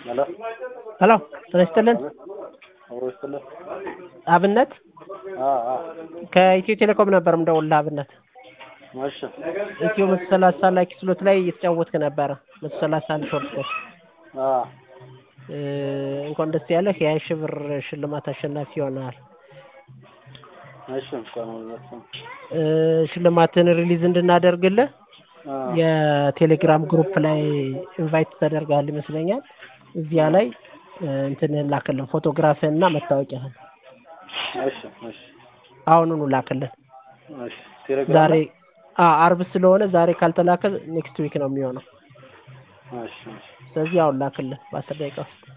ሄሎ ሄሎ ጤና ይስጥልን አብሮ ይስጥልን። አብነት አ አ ከኢትዮ ቴሌኮም ነበር የምደውልልህ አብነት እሺ ኢትዮ መቶ ሰላሳ ላኪ ስሎት ላይ እየተጫወትክ ነበረ መቶ ሰላሳ አንድ ሾርት ኮት አ እ እንኳን ደስ ያለህ የሀያ ሺህ ብር ሽልማት አሸናፊ ሆነሃል እሺ እንኳን ሁለት እ ሽልማትን ሪሊዝ እንድናደርግልህ አ የቴሌግራም ግሩፕ ላይ ኢንቫይት ተደርገሃል ይመስለኛል እዚያ ላይ እ እንትንህን ላክልን ፎቶግራፍህን እና መታወቂያህን እሺ እሺ አሁኑኑ ላክልን እሺ ቴሌግራም ዛሬ አ አርብ ስለሆነ ዛሬ ካልተላከ ኔክስት ዊክ ነው የሚሆነው እሺ እሺ ስለዚህ አሁን ላክልን በአስር ደቂቃ ውስጥ